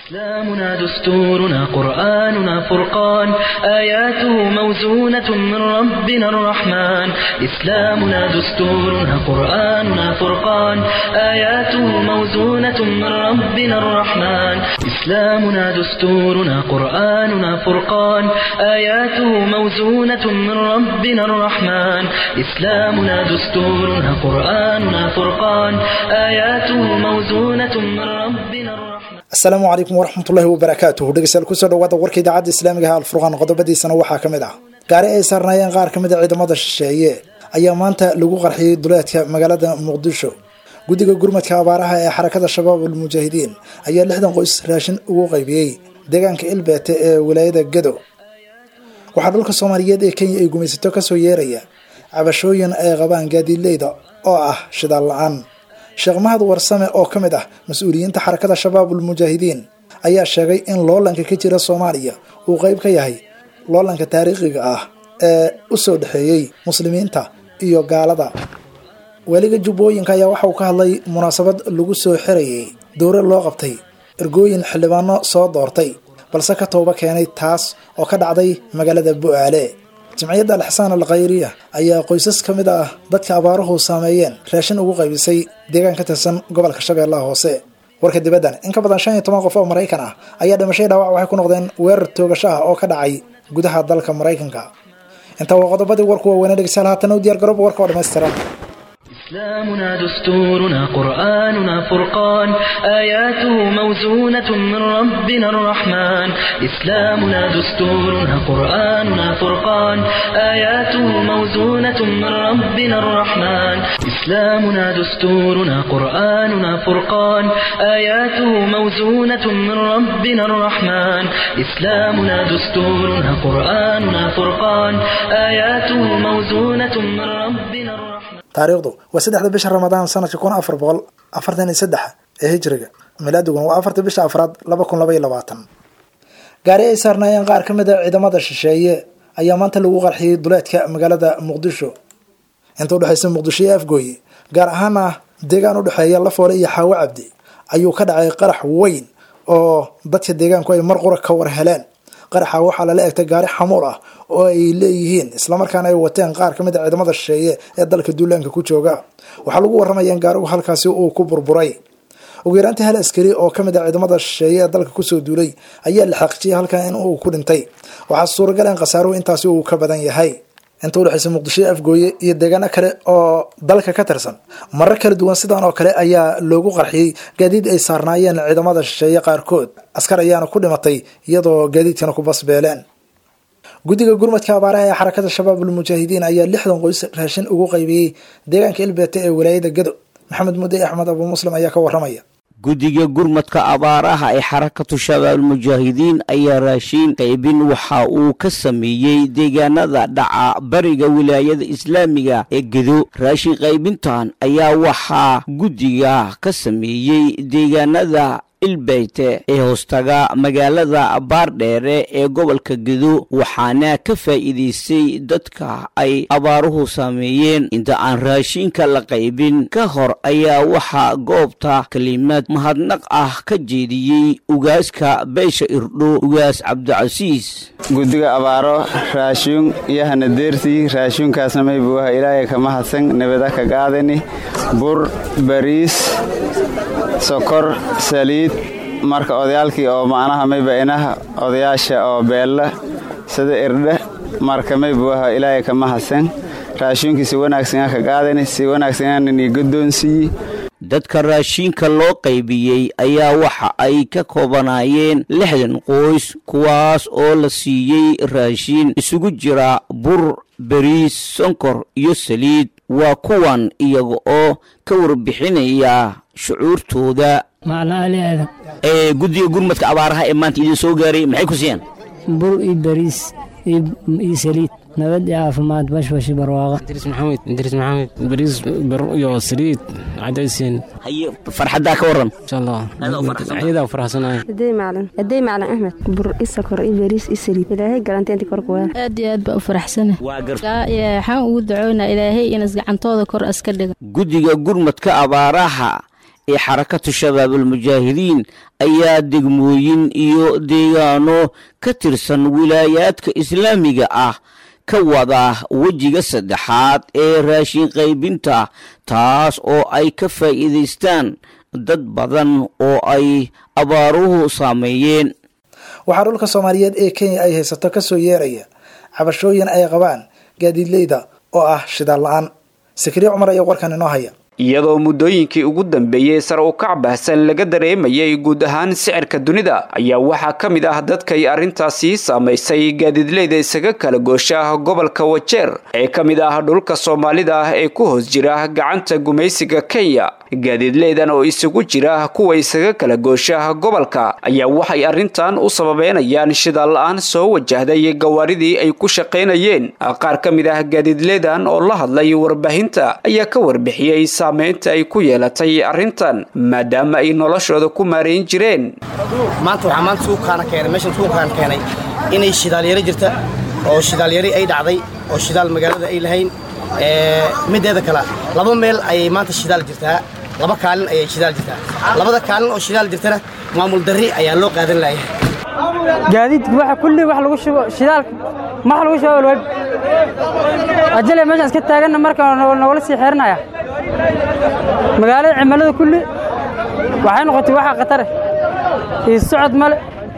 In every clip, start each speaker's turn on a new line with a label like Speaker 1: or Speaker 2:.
Speaker 1: إسلامنا دستورنا قرآننا فرقان آياته موزونة من ربنا الرحمن إسلامنا دستورنا قرآننا فرقان آياته موزونة من ربنا الرحمن إسلامنا دستورنا قرآننا فرقان آياته موزونة من ربنا الرحمن إسلامنا دستورنا قرآننا فرقان آياته موزونة من ربنا الرحمن
Speaker 2: asalaamu calaykum waraxmatullaahi wabarakaatuhu dhegeystayaal kusoo dhawaada warka idaacadda islaamiga ah alfurqaan qodobadiisana waxaa ka mid ah gaari ay saarnaayeen qaar ka mid a ciidamada shisheeye ayaa maanta lagu qarxiyey duleedka magaalada muqdisho guddiga gurmadka abaaraha ee xarakada shabaab almujaahidiin ayaa lixdan qoys raashin ugu qaybiyey deegaanka ilbeete ee wilaayada gado waxaa dhulka soomaaliyeed ee kenya ay gumaysato kasoo yeeraya cabashooyin ay qabaan gaadiidleyda oo ah shidaal la-aan sheekh mahad warsame oo ka mid ah mas-uuliyiinta xarakada shabaabul mujaahidiin ayaa sheegay in loolanka ka jira soomaaliya uu qeyb ka yahay loolanka taariikhiga ah ee u soo dhexeeyey muslimiinta iyo gaalada weliga jubbooyinka ayaa waxa uu ka hadlay munaasabad lagu soo xirayay dowra loo qabtay ergooyin xildhibaano soo doortay balse ka tooba keenay taas oo ka dhacday magaalada bu-aale jimciyadda alxasaan al khayriya ayaa qoysas ka mid ah dadka abaaruhu saameeyeen raashin ugu qaybisay deegaan ka tirsan gobolka shabeellaha hoose warka dibaddan in ka badan shan iyo toban qof oo maraykan ah ayaa dhimashay dhaawac waxay ku noqdeen weerar toogasho ah oo ka dhacay gudaha dalka maraykanka intaa waa qodobadii warku waaweynee dhegeystayaal haatan u diyaar garooba warka oo dhammaystiran
Speaker 1: إسلامنا دستورنا قرآننا فرقان آياته موزونة من ربنا الرحمن إسلامنا دستورنا قرآننا فرقان آياته موزونة من ربنا الرحمن إسلامنا دستورنا قرآننا فرقان آياته موزونة من ربنا الرحمن إسلامنا دستورنا قرآننا فرقان آياته موزونة من ربنا الرحمن
Speaker 2: taariikhdu waa saddexda bisha ramadaan sanadka kun afar boqol afartan iyo saddex ee hijriga milaadiguna waa afarta bisha afraad laba kun laba iyo labaatan gaari ay saarnaayeen qaar ka mid a ciidamada shisheeye ayaa maanta lagu qarxiyey duleedka magaalada muqdisho inta udhexaysa muqdisho iyo afgooye gaar ahaana deegaan udhexeeya lafoole iyo xaawo cabdi ayuu ka dhacay qarax weyn oo dadka deegaanku ay mar qura ka war heleen qaraxa waxaa lala egtay gaari xamuul ah oo ay leeyihiin islamarkaana ay wateen qaar ka mid a ciidamada shisheeye ee dalka duulaanka ku jooga waxaa lagu waramaya in gaarigu halkaasi uu ku burburay ugu yaraantii hal askari oo ka mid a ciidamada shisheeye ee dalka kusoo duulay ayaa la xaqiijiyay halkan in uu ku dhintay waxaa suuragal in khasaaruhu intaasi uu ka badan yahay inta udhexaysa muqdisho afgooye iyo deegaano kale oo dalka ka tirsan marar kala duwan sidan oo kale ayaa loogu qarxiyey gaadiid ay saarnaayeen ciidamada shisheeye qaarkood askar ayaana ku dhimatay iyadoo gaadiidkana ku basbeeleen guddiga gurmadka abaaraha ee xarakada shabaab almujaahidiin ayaa lixdan qoys raashin ugu qaybiyey deegaanka ilbeete ee wilaayada gado maxamed mudey axmed abu muslim ayaa ka waramaya
Speaker 3: guddiga gurmadka abaaraha ee xarakatu shabaabulmujaahidiin ayaa raashiin qaybin waxa uu ka sameeyey deegaanada dhaca bariga wilaayada islaamiga ee gedo raashin qaybintan ayaa waxaa guddiga ka sameeyey deegaanada ilbeyte ee hoostaga magaalada baardheere ee gobolka gedo waxaana ka faa'iidaystay dadka ay abaaruhu saameeyeen inta aan raashinka la qaybin ka hor ayaa waxaa goobta kelimad mahadnaq ah ka jeediyey ugaaska beesha irdho ugaas cabdicasiis
Speaker 4: guddiga abaaro raashuun iyo hanadeertii raashuunkaasna maybuuha ilaahay ka mahadsan nabada ka qaadani bur bariis sokor saliid marka odayaalkii oo macnaha mayba inaha odayaasha oo beella sida irdhe marka maybuuha ilaahay ka mahadsan raashuunkii si wanaagsanaa ka qaadani si wanaagsanaaninii guddoonsiiyi
Speaker 3: dadka raashiinka loo qaybiyey ayaa waxa ay ka koobanaayeen lixdan qoys kuwaas oo la siiyey raashiin isugu jira bur beriis sonkor iyo saliid waa kuwan iyaga oo ka warbixinaya shucuurtooda
Speaker 5: maclaaleeda
Speaker 3: ee guddiga gurmadka abaaraha ee maanta idiin soo gaaray maxay ku siiyeen
Speaker 5: bur iyo bariis iyo saliid nabad iyo caafimaad bashbashi barwaaqa
Speaker 6: idriis maxamed idriis maxamed bariis bar iyo saliid cadaysiin
Speaker 3: haye farxaddaa ka waran
Speaker 6: insha allah
Speaker 3: Aad u faraxsan.
Speaker 6: ayadaa faraxsanahay
Speaker 7: hadey macalin hadey macalin axmed bur isakor iyo bariis iyo saliid ilaahay galanteenti korka waa
Speaker 8: aad iyo aad baa u faraxsana
Speaker 3: waa gar
Speaker 8: waxaan ugu ducoynaa ilaahay inas gacantooda kor aska dhiga
Speaker 3: guddiga gurmadka abaaraha ee xarakatu shabaabulmujaahidiin ayaa degmooyin iyo deegaano ka tirsan wilaayaadka islaamiga ah ka wada wejiga saddexaad ee raashin qaybinta taas oo ay ka faa'iidaystaan dad badan oo ay abaaruhu saameeyeen
Speaker 2: waxaa dhulka soomaaliyeed ee kenya ay haysato ka soo yeeraya cabashooyin ay qabaan gaadiidleyda oo ah shidaal la-aan sakriye cumar ayaa warkan inoo haya
Speaker 8: iyadoo muddooyinkii ugu dambeeyey sar u kac baahsan laga dareemayay guud ahaan sicirka dunida ayaa waxaa ka mid ah dadkay arrintaasi saamaysay gaadiidleyda isaga kala goosha gobolka wajeer ee ka mid ah dhulka soomaalida ee ku hoos jira gacanta gumaysiga kenya gaadiidleydan oo isugu jira kuwa isaga kala goosha gobolka ayaa waxay arrintan u sababeynayaan shidaal la-aan soo wajahday gawaaridii ay ku shaqaynayeen qaar ka mid ah gaadiidleydan oo la hadlay warbaahinta ayaa ka warbixiyey saamaynta ay ku yeelatay arrintan maadaama ay noloshooda ku maarayn jireen
Speaker 9: maanta waxaa maanta suuqkaana keenay meeshan suuqkaan keenay inay shidaalyaro jirta oo shidaalyari ay dhacday oo shidaal magaalada ay lahayn mideeda kale laba meel ayay maanta shidaal jirtaa laba kaalin ayay shidaal jirtaa labada kaalin oo shidaal jirtana maamul darri ayaa loo qaadan laaya
Speaker 10: gaadiidka waxa kulli wax lagu shubo shidaalka ma wax lagu shubo alwaab ajale meeshaan iska taaganna marka nogala sii xeerinaya magaalada cimilada kulli waxay noqotay waxa khatare iyo socod male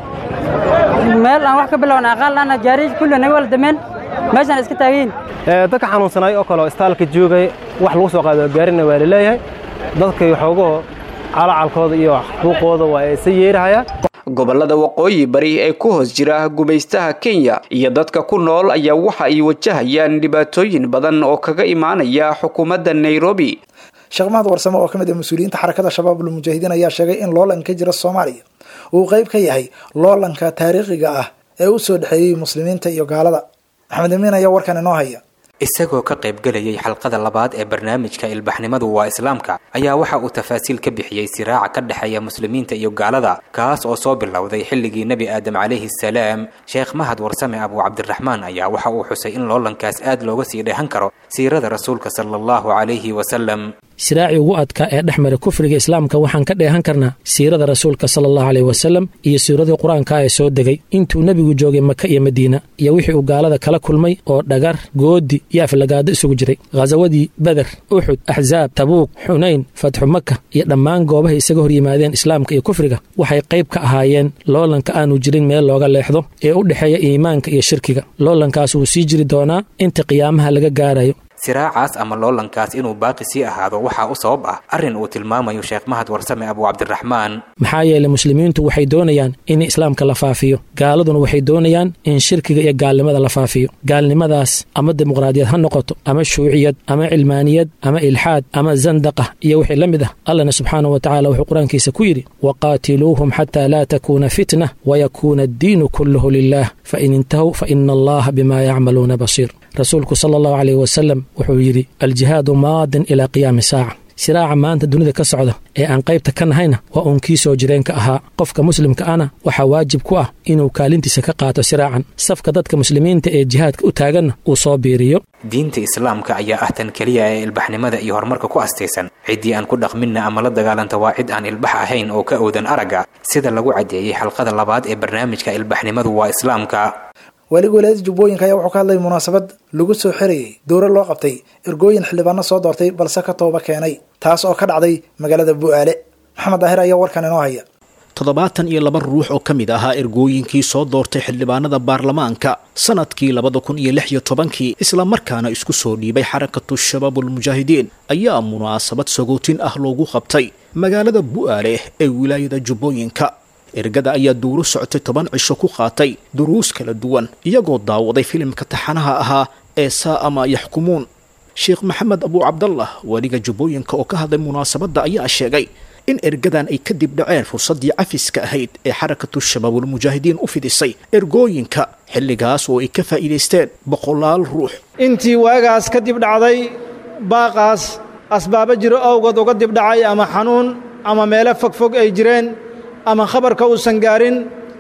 Speaker 10: meel aan wax ka bilowna aqaal ana gaariij kulli naga wala dameen meeshaan iska taagayin
Speaker 11: dadka xanuunsanay oo kale oo istaalka joogay wax lagu soo qaado gaarina waa laleeyahay dadka xoogoo calacalkooda iyo xuquuqooda waa isa yeerahaya
Speaker 8: gobolada waqooyi bari ee ku hoos jira gumaystaha kenya iyo dadka ku nool ayaa waxa ay wajahayaan dhibaatooyin badan oo kaga imaanaya xukuumadda nairobi
Speaker 2: sheekh mahad warsame oo ka mid ah mas-uuliyiinta xarakada shabaabul mujaahidiin ayaa sheegay in loolan ka jira soomaaliya uu qayb ka yahay loolanka taariikhiga ah ee u soo dhexeeyey muslimiinta iyo gaalada maxamed amiin ayaa warkan inoo haya
Speaker 12: isagoo ka qaybgelayay xalqada labaad ee barnaamijka ilbaxnimadu waa islaamka ayaa waxa uu tafaasiil ka bixiyey siraaca ka dhexeeya muslimiinta iyo gaalada kaas oo soo bilowday xilligii nebi aadam calayhi salaam sheekh mahad warsame abu cabdiraxmaan ayaa waxa uu xusay in loolankaas aad looga sii dheehan karo siirada rasuulka sala allahu calayhi wasalam
Speaker 13: siraacii ugu adkaa ee dhex mara kufriga islaamka waxaan ka dheehan karnaa siirada rasuulka sala allahu aleyh wasalam iyo siiradii qur-aanka ee soo degay intuu nebigu joogay maka iyo madiina iyo wixii uu gaalada kala kulmay oo dhagar goodi iyo aflagaado isugu jiray khasawadii beder uxud axsaab tabuuq xunayn fatxu maka iyo dhammaan goobahay isaga hor yimaadeen islaamka iyo kufriga waxay qayb ka ahaayeen loolanka aanu jirin meel looga leexdo ee u dhexeeya iimaanka iyo shirkiga loolankaas wuu sii jiri doonaa inta qiyaamaha laga gaarayo
Speaker 12: siraacaas ama loolankaas inuu baaqi sii ahaado waxaa u sabab ah arrin uu tilmaamayo sheekh mahad warsame abu cabdiraxmaan
Speaker 13: maxaa yeelay muslimiintu waxay doonayaan in islaamka la faafiyo gaaladuna waxay doonayaan in shirkiga iyo gaalnimada la faafiyo gaalnimadaas ama dimuqraadiyad ha noqoto ama shuuciyad ama cilmaaniyad ama ilxaad ama zandaqa iyo wixii la mid ah allahna subxaanahu wa tacala wuxuu qur-aankiisa ku yidhi waqaatiluuhum xataa laa takuuna fitna wayakuuna addiinu kulluhu lilah fain intahow faina allaha bima yacmaluuna basiir rasuulku sala allahu caleyh wasalam wuxuu yidhi aljihaadu maadin ilaa qiyaami saaca siraaca maanta dunida ka socda ee aan qaybta ka nahayna waa uun kii soo jireenka ahaa qofka muslimka ana waxaa waajib ku ah inuu kaalintiisa ka qaato siraacan safka dadka muslimiinta ee jihaadka u taaganna uu soo biiriyo
Speaker 12: diinta islaamka ayaa ah tan keliya ee ilbaxnimada iyo horumarka ku astaysan ciddii aan ku dhaqminna ama la dagaalanta waa cid aan ilbax ahayn oo ka owdan aragga sida lagu caddeeyey xalqada labaad ee barnaamijka ilbaxnimadu waa islaamka
Speaker 2: waaliga walaayada jubbooyinka ayaa wuxuu ka hadlay munaasabad lagu soo xirayay dowro loo qabtay ergooyin xildhibaano soo doortay balse ka tooba keenay taas oo ka dhacday magaalada bu'aale maxamed daahir ayaa warkan inoo haya
Speaker 14: toddobaatan iyo laba ruux oo ka mid ahaa ergooyinkii soo doortay xildhibaanada baarlamaanka sanadkii labada kun iyo lix iyo tobankii islamarkaana isku soo dhiibay xarakatu shabaabulmujaahidiin ayaa munaasabad sagootin ah loogu qabtay magaalada bu'aale ee wilaayada jubbooyinka ergada ayaa duuro socotay toban cisho ku qaatay duruus kala duwan iyagoo daawaday filimka taxanaha ahaa ee saa'ama yaxkumuun sheekh maxamed abu cabdallah weliga jubbooyinka oo ka hadlay munaasabadda ayaa sheegay in ergadan ay kadib dhaceen fursaddii cafiska ahayd ee xarakatu shabaabulmujaahidiin u fidisay ergooyinka xilligaas oo ay ka faa'iidaysteen boqolaal ruux
Speaker 15: intii waagaas kadib dhacday baaqaas asbaabo jiro awgood uga dib dhacay ama xanuun ama meelo fogfog ay jireen ama khabarka uusan gaarin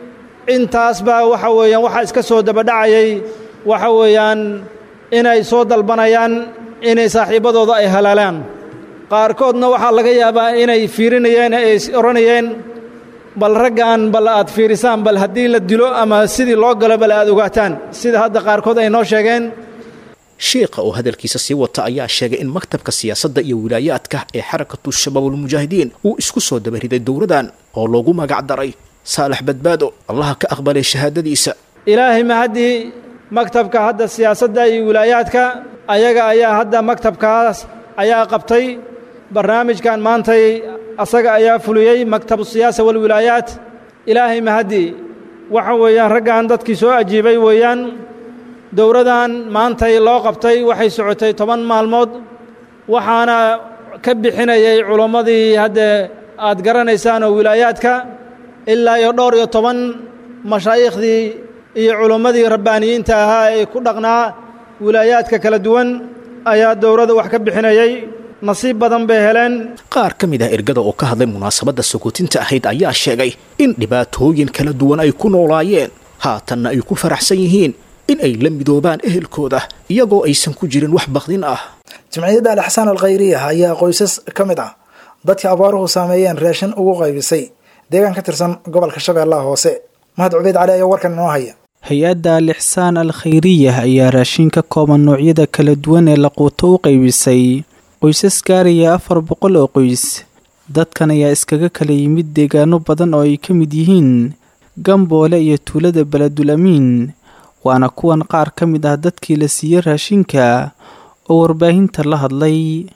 Speaker 15: intaas baa waxa weeyaan waxaa iska soo dabadhacayay waxa weeyaan inay soo dalbanayaan inay saaxiibbadooda ay halaalaan qaarkoodna waxaa laga yaabaa inay fiirinayeen ay odhanayeen bal raggan bal aad fiirisaan bal haddii la dilo ama sidii loo galo bal aad ogaataan sida hadda qaarkood ay noo sheegeen
Speaker 14: sheikha oo hadalkiisa sii wata ayaa sheegay in maktabka siyaasadda iyo wilaayaadka ee xarakatu shabaabulmujaahidiin uu isku soo dabariday dowladan oo loogu magac daray saalax badbaado allaha ka aqbalay shahaadadiisa
Speaker 15: ilaahay mahaddii maktabka hadda siyaasadda iyo wilaayaadka ayaga ayaa hadda maktabkaas ayaa qabtay barnaamijkan maantay asaga ayaa fuliyey maktabu siyaasa walwilaayaat ilaahay mahaddii waxa weeyaan raggan dadkii soo ajiibay weeyaan dowladan maantay loo qabtay waxay socotay toban maalmood waxaana ka bixinayay culammadii hadde aad garanaysaan oo wilaayaadka ilaa iyo dhowr iyo toban mashaa'iikhdii iyo culammadii rabbaaniyiinta ahaa ee ku dhaqnaa wilaayaadka kala duwan ayaa dowladda wax ka bixinayay nasiib badan bay heleen
Speaker 14: qaar ka mid ah ergada oo ka hadlay munaasabadda sokotinta ahayd ayaa sheegay in dhibaatooyin kala duwan ay ku noolaayeen haatanna ay ku faraxsan yihiin in ay la midoobaan ehelkooda iyagoo aysan ku jirin wax bakdin ah
Speaker 2: jamciyadda alxsaan alkhayriya ayaa qoysas ka mid ah dadka abaaruhu saameeyeen raashin ugu qaybisay deegaan ka tirsan gobolka shabeellaha hoose mahad cubeyd cali ayaa warkan inoo haya
Speaker 16: hay-adda alixsaan al khayriyah ayaa raashin ka kooban noocyada kala duwan ee laquuto u qaybisay qoysas gaaraya afar boqol oo qoys dadkan ayaa iskaga kala yimid deegaano badan oo ay ka mid yihiin gamboole iyo tuulada beledul amiin waana kuwan qaar ka mid ah dadkii la siiyey raashinka oo warbaahinta la hadlay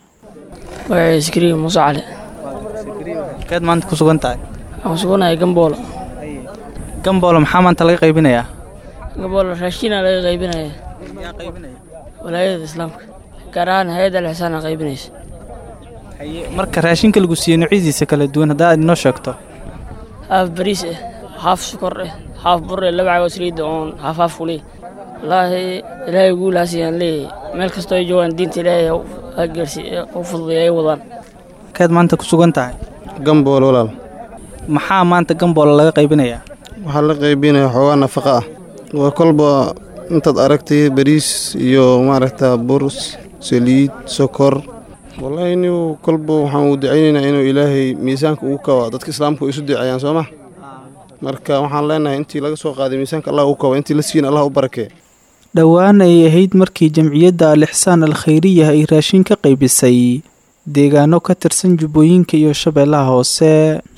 Speaker 17: magacay iskariim muuse cali
Speaker 16: keed maanta ku sugan tahay
Speaker 17: waxaan suganahay gamboolo
Speaker 16: gamboolo maxaa maanta laga qaybinayaa
Speaker 17: gamboolo raashinaa laga qaybinaya walaayada islaamka gaar ahaan hay-adda alxisaan qaybinaysa
Speaker 16: marka raashinka lagu siiyey noocyadiisa kala duwan haddaa aad inoo sheegto
Speaker 17: haaf bariis eh haaf sukor eh haaf bur eh laba cago saliida oon haaf haaf kuley wallaahi ilaahay guulaasiyaan leeyahay meel kastoo ay joogaan diinta ilaahay ha gaarsi u fududay ay wadaan
Speaker 16: keed maanta ku sugan tahay
Speaker 18: gambool walaal
Speaker 16: maxaa maanta gamboolo laga qaybinayaa
Speaker 18: waxaa la qaybinaya xoogaa nafaqa ah waa kolba intaad aragtay bariis iyo maaragta bur saliid sokor wallaahi inigu kolba waxaan uu dacaynaynaa inuu ilaahay miisaanka ugu kaba dadka islaamka isu duceeyaan soo ma marka waxaan leenahay intii laga soo qaaday miisaanka allah u kaba intii la siin allah u barakee
Speaker 16: dhowaan ay ahayd markii jamciyadda alixsaan al khayriyah ay raashin ka qaybisay deegaano ka tirsan jubbooyinka iyo shabeellaha hoose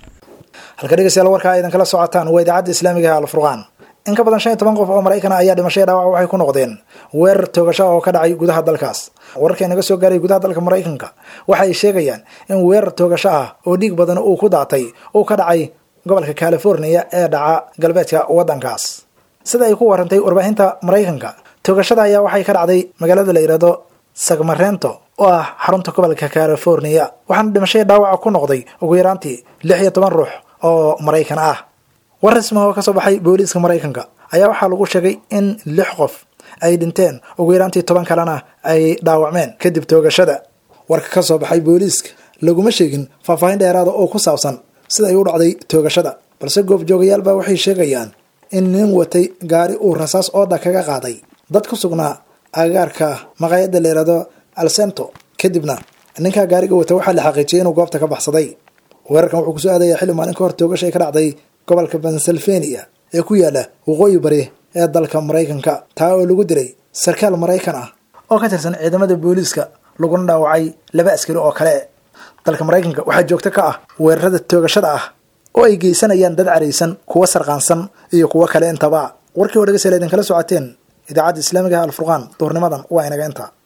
Speaker 2: halka dhegeystayaal warkaa aydan kala socotaan waa idaacadda islaamiga ah alfurqaan in ka badan shan iyo toban qof oo maraykan ayaa dhimashay dhaawac waxay ku noqdeen weerar toogasho oo ka dhacay gudaha dalkaas wararka inaga soo gaaray gudaha dalka maraykanka waxa ay sheegayaan in weerar toogasho ah oo dhiig badan uu ku daatay uu ka dhacay gobolka californiya ee dhaca galbeedka waddankaas sida ay ku warantay warbaahinta maraykanka toogashada ayaa waxay ka dhacday magaalada la yidhaahdo sagmarento oo ah xarunta gobolka californiya waxaana dhimashay dhaawaca ku noqday ugu yaraantii lix iyo toban ruux oo maraykan ah war rasmi oo kasoo baxay booliiska maraykanka ayaa waxaa lagu sheegay in lix qof ay dhinteen ugu yaraantii toban kalena ay dhaawacmeen kadib toogashada warka ka soo baxay booliiska laguma sheegin faahfaahin dheeraada oo ku saabsan sida ay u dhacday toogashada balse goobjoogayaalba waxay sheegayaan in nin watay gaari uu rasaas ooda kaga qaaday dad ku sugnaa agagaarka maqaayadda la yidhaahdo alsento kadibna ninkaa gaariga wata waxaa la xaqiijiyay inuu goobta ka baxsaday weerarkan wuxuu kusoo aadaya xilli maalin ka hor toogasha ay ka dhacday gobolka pennsylvania ee ku yaala waqooyi bari ee dalka maraykanka taa oo lagu dilay sarkaal maraykan ah oo ka tirsan ciidamada booliiska laguna dhaawacay laba askari oo kale dalka maraykanka waxaa joogto ka ah weerarada toogashada ah oo ay geysanayaan dad caraysan kuwa sarqaansan iyo kuwo kale intaba warkii oo dhegeystayaal idinkala socoteen idaacadda islaamiga ah alfurqaan duurnimadan waa inaga inta